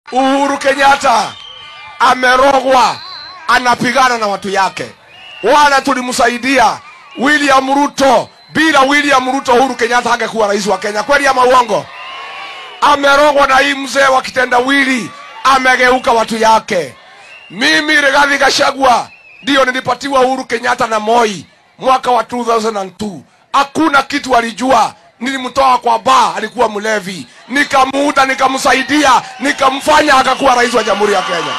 Uhuru Kenyatta amerogwa, anapigana na watu yake. Wala tulimsaidia William Ruto. Bila William Ruto, Uhuru Kenyatta hangekuwa rais wa Kenya. Kweli ama uongo? Amerogwa na hii mzee wa kitendawili, amegeuka watu yake. Mimi Rigathi Gachagua ndio nilipatiwa Uhuru Kenyatta na Moi mwaka wa 2002. Hakuna kitu alijua. Nilimtoa kwa baa, alikuwa mlevi, nikamuuta, nikamsaidia, nikamfanya akakuwa rais wa Jamhuri ya Kenya.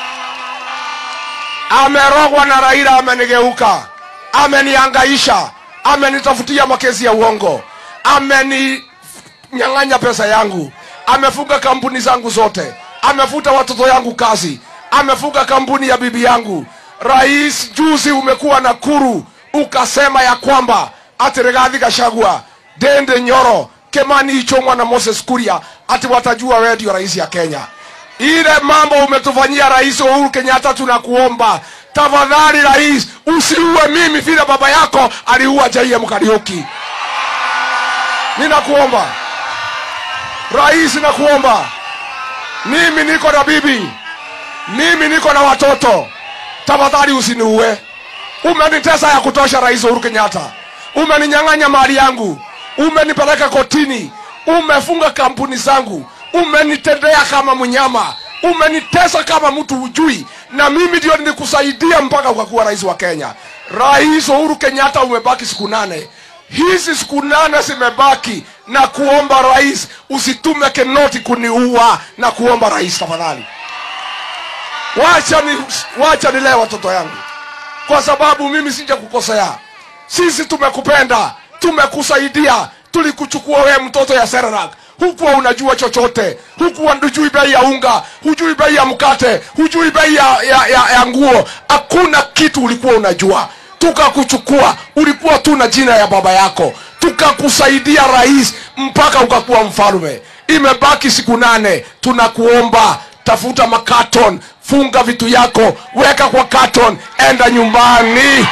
Amerogwa na Raila, amenigeuka, ameniangaisha, amenitafutia makesi ya uongo, ameninyang'anya pesa yangu, amefunga kampuni zangu zote, amefuta watoto yangu kazi, amefunga kampuni ya bibi yangu. Rais, juzi umekuwa Nakuru ukasema ya kwamba ati Rigathi Gachagua, Dende Nyoro, Kemani Ichong'wa na Moses Kuria ati watajua wewe ndio rais ya Kenya. Ile mambo umetufanyia Rais Uhuru Kenyatta, tunakuomba tafadhali, rais, usiue mimi vile baba yako aliua JM Kariuki. Ninakuomba rais, nakuomba mimi niko na bibi, mimi niko na watoto, tafadhali usiniue. Umenitesa ya kutosha, Rais Uhuru Kenyatta, umeninyang'anya mali yangu, umenipeleka kotini, umefunga kampuni zangu, umenitendea kama mnyama, umenitesa kama mtu hujui, na mimi ndio nilikusaidia mpaka ukakuwa rais wa Kenya. Rais Uhuru Kenyatta, umebaki siku nane. Hizi siku nane zimebaki, na kuomba rais, usitume Kenoti kuniua, na kuomba rais, tafadhali wacha ni, wacha nilee watoto yangu kwa sababu mimi sija kukosea. Sisi tumekupenda, tumekusaidia, tulikuchukua wewe mtoto ya Serarak, hukuwa unajua chochote, hukuwa hujui bei ya unga, hujui bei ya mkate, hujui bei ya, ya, ya, ya nguo, hakuna kitu ulikuwa unajua. Tukakuchukua, ulikuwa tu na jina ya baba yako, tukakusaidia rais mpaka ukakuwa mfalme. Imebaki siku nane, tunakuomba tafuta makaton, funga vitu yako, weka kwa katon, enda nyumbani.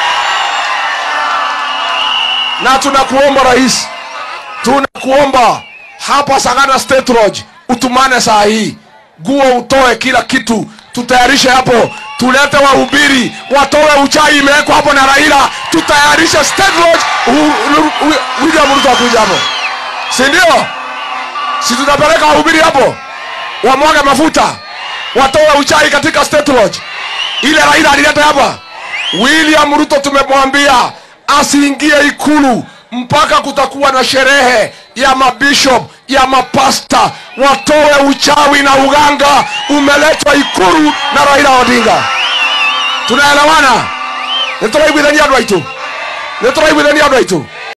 Na tunakuomba rais, tunakuomba hapa Sagana State Lodge utumane saa hii, guo utoe kila kitu, tutayarishe hapo, tulete wahubiri watoe uchai imewekwa hapo na Raila, tutayarishe State Lodge. U- u- u- William Ruto akuja hapo, si ndio? Si tutapeleka wahubiri hapo wamwaga mafuta watoe uchai katika State Lodge ile Raila alileta hapa. William Ruto tumemwambia asiingie ikulu mpaka kutakuwa na sherehe ya mabishop ya mapasta watoe uchawi na uganga umeletwa ikulu na Raila Odinga. Tunaelewana? Nituraiguithania andũ aitũ nituraiguithania andũ aitũ